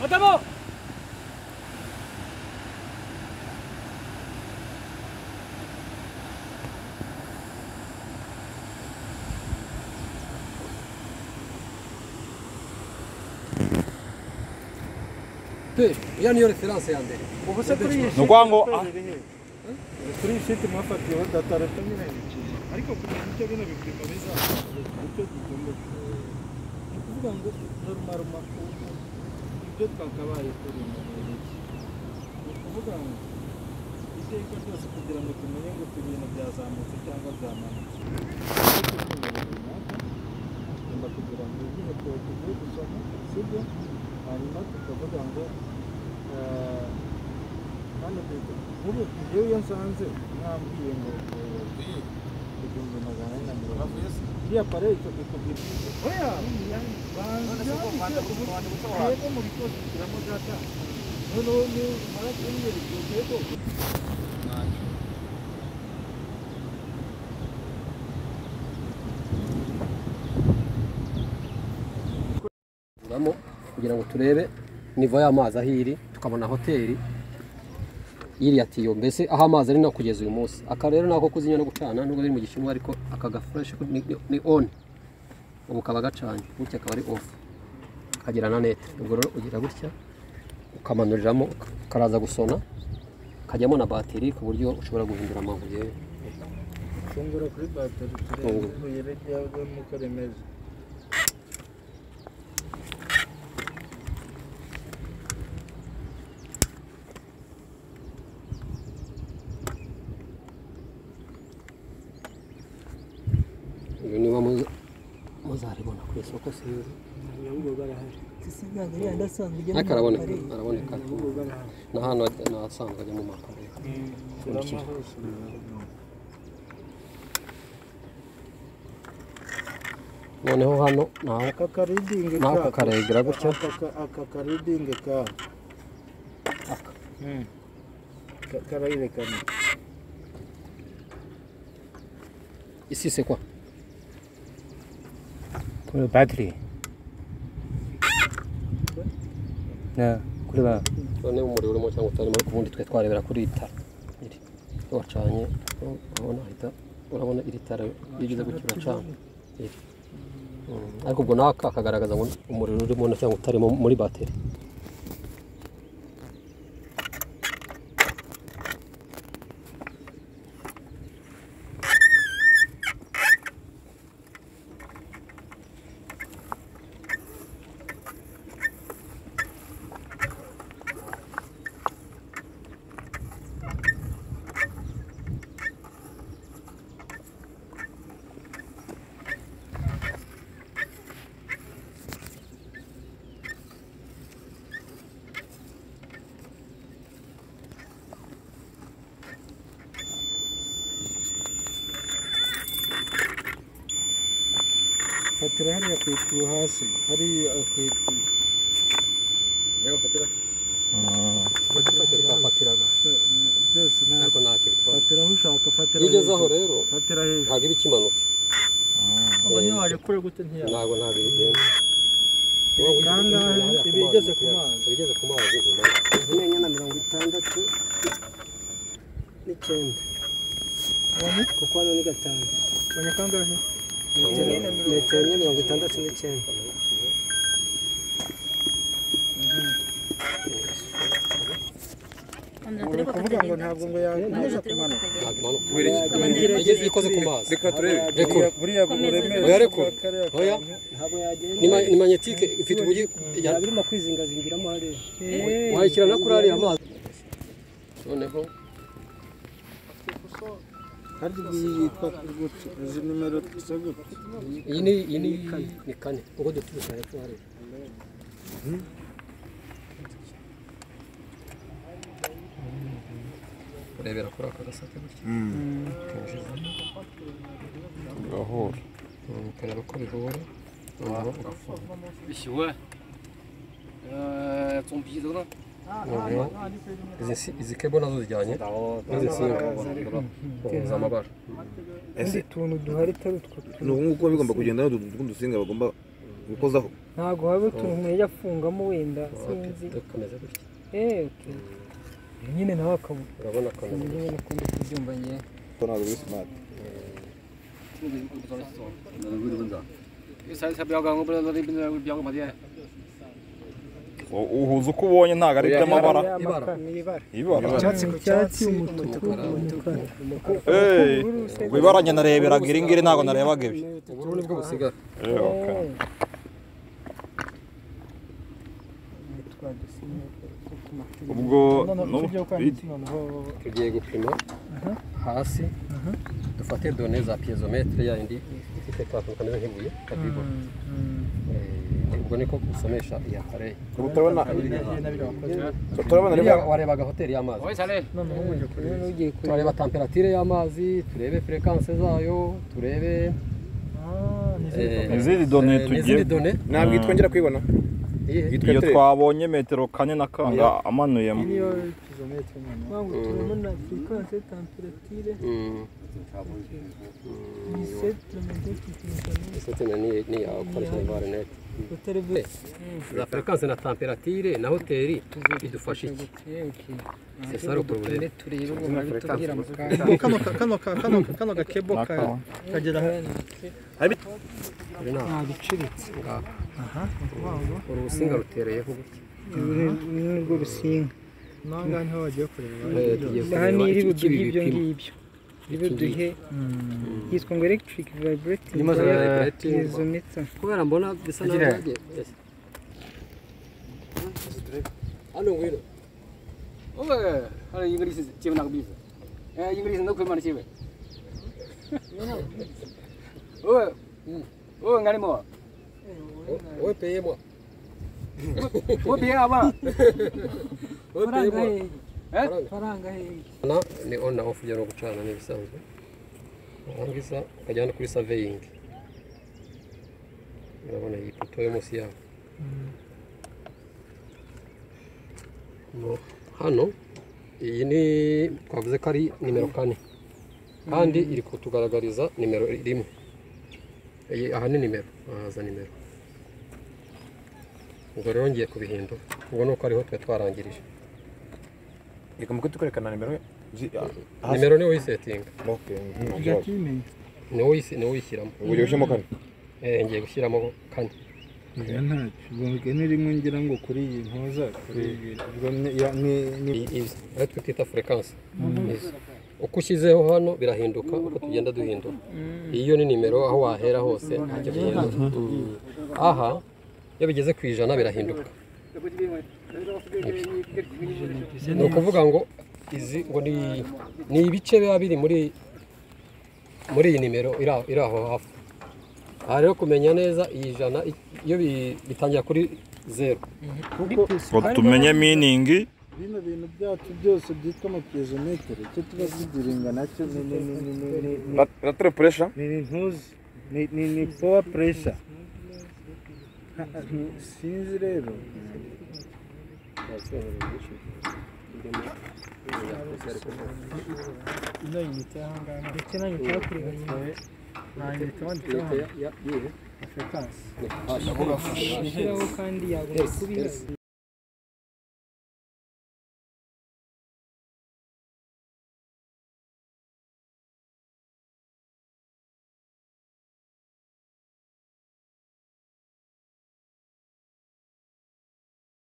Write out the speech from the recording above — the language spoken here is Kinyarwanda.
Adamo! Ty, ja nior finanse yandı. Pokusa kuri Nuko ngo kuri shiti mwafatiwe datara tumwe n'ikindi ariko kuri ibyo bino bipimo bizaza icyo tugomba ni ukuvuga ngo normal makuru ibyo twakabaye kuri mu mureke ni ukuvuga ngo iteka ryose kugira ngo tumenye ngo ibintu byazamutse cyangwa byamanutse ariko tumenye runaka tugomba kugira ngo igihe tugiye gusoma sibyo hanyuma tukavuga ngo eh, hano turi nk'ubu njyewe iyo nsanze mwambwiye ngo eh, igihumbi magana ane na mirongo ine iriya pareyi ikubwira oya banza yego mu bikoresho tugiramo data noneho niba umara kumwereka yego Kuramo kugira ngo turebe nivo y'amazi aho iri tukabona hoteli iriya tiyo mbese aho amazi ari no kugeza uyu munsi aka rero nako kuzimya no gucana nubwo biri mu gishinwa ariko aka gafresh ni, ni, ni on ubu kaba gacanye gutya akaba ari off kagira na net ubwo rero ugira gutya ukamanuriramo karaza gusona kajyamo na bateri ku buryo ushobora guhindura amabuye fungura kuri bateri turebe Fungura. ibuye ryavamo uko rimeze iyo niba muza- muzaribona ku isoko sinzi Sisiganga yandi asanzwe ujya ariko mu araboneka makarere. araboneka n'ahantu nasanzwe ajya mu makarere turama hose biba- noneho hano naho aka karidingi Naho ako karegira gutyo. aka karidingi ka Aka. Mm. Ka- karayerekana isi c'est quoi kuri batiri na kuri ba none umuriro urimo cyangwa utarimo ariko ubundi twe twarebera kuri iri tara iri iyo wacanye urabona ahita urabona iri tara iyo ugeze gutyo uracana iri Mm, ariko ubwo nawe aka- akagaragaza ngo umuriro urimo na cyangwa utarimo muri bateri fatira hariya ku itiyo hasi hariya ku itiyo twafatiraga Se- n- byose nta ariko ntacyo bitwara fatira aho ushaka fatira iyo ugeze aho hejuru. rero fatira hejuru ntabwo iba ikimanutse waje kure gute ntiyaba ntabwo ntabwo ibigenza Ibikangahe, iba igeze ku mazi. ibigeze ku mazi Imenya na mirongo itandatu n'icyenda kuko hano ni gatanu ubonye kangahe metero enye mirongo itandatu n'icyenda ni ukuvuga ngo ntabwo ngo yangiza kumanuka ntabwo imanuka igeze ikoze ku mazi reka turebe Rekura. buriya buremere Oya, rekura. kariya Oya. kantu. ntabwo ni yagenda ma- ni magnetike ifite uburyo ya- yaba irimo kwizingazingiramo hariya wayishyira no kuri ariya mazi noneho harya iyi yitwa gutya izi nimero zisa gutya iyi ni iyi ni ni kane ubwo dukubita hepfo hariya urebera kuri aka gasate gutya ukinjiza gahura Mm, ukareba ko bihura noneho ugafunga Bishyuwe. Euh, ton billet d'honneur. noneho izi nsi- izi kebo nazo zijyanye n'izi nsinga uhuza amabara utuntu duhari utari utwo ni ubu ngubu bigomba kugenda n'utu dusinga bagomba gukozaho ntabwo waba utuntu umuntu yajya afungamo wenda sinzi Okay, kameze gutya eee oke nyine nawe akaba urabona kameze sinzi nyine ukuntu kubyumva ngewe uhuza uko ubonye ntabwo ari iby'amabara ibara ibara icyatsi ku cyatsi umutuku ku mukara Eh, ubwo ibara njye nareberaga iri ngiri ntabwo narebaga ibi ubururu nibwo busigara Eh, okay. ubwo no- tugiye gupima hasi dufate done za piezometre ya yindi ifite ka tuntu kameze nk'ibuye kakibura Eh, ubwo niko gusomesha iya kare Iriya warebaga hoteli y'amazi ugiye kureba turareba temperature y'amazi turebe fréquence zayo turebe eh, izindi done eh, tugiye n'izindi done ntabwo iyi twongera kwibona iyihe? iyo twabonye metero kane na kanga amanuyemo niyo kizometre nyine ngo turimo na firikanse tamperature Mm. isetu mentekitinzani Isete na ni ni ya gukoresha varinete uterevisi za fréquence na temperature na hoteli idufasha iki c'est ça le problème turebe ngo babitubwira mu kano kanwa ka- kano ka- kano ka- kano gakebo ka- kagera Uri naho. ntabwo icuritse uru rusinga rutereyeho gutya ni rwo rusinga n'aho ngaho niho bagiye kureba Eh, tugiye aha ni kureba iri iki- iki buduhe ibyo bipima. ngibyo iri buduhe yitwa ngo electric vibrating Irimo za vibrating. piezometer kubera mbona bisa naho byagiye Ese. hano ngwino owe hari ingilisi kibe nakubiza eh ingilisi ndakwimana kibe owe owe ngalimo owe peyemo owe peyama owe faranga peyemo hehe faranga hehe na ni on na off byaro gucana ni bisanzwe angisa ukajyana kuri surveying urabona iyi poto yo munsi yaho no hano iyi ni twavuze ko ari nimero kane kandi iri kutugaragariza nimero rimwe iyi aha ni nimero ahaza nimero ubwo rero ngiye kubihindura ubwo ni uko ariho twe twarangirije reka muke tukwerekana nimero zi- ah, hasi. nimero niwe uyisetinga Okay, mhm, kujya kimenye niwe uyisi- niwe uyishyiramo ubwo ugiye gushyiramo kane Eh, ngiye gushyiramo kane oya ntacyo ubwo mugani rimwe ngira ngo kuri iyi ntuza kuri iyi ubwo ni- ya- ni- ni Iyi- izi aho twita furikance izi uko ushyizeho hano birahinduka uko tugenda duhindura iyo ni nimero aho wahera hose ntacyo bihindura Mm. aha iyo bigeze ku ijana birahinduka Ibi. ni ukuvuga ngo izi ngo ni ni ibice biba biri muri muri iyi nimero iri aho- iri aho hafi aha rero kumenya neza iyi jana i- iyo bi- bitangira kuri zeru ngo tumenye miningi bino bintu byacu byose byitwa amapiyezometere icyo tuba tugiringa nacyo ni ni ni ni ni ni ni Lat- lateral pressure ni ni ntuzi ni ni ni power pressure Ha, ha, sinzi rero ino yinite aha ngaha ndetse nayo nshaka kureba nyine Iyihe? ishyiraho kandi yagomba kubihaza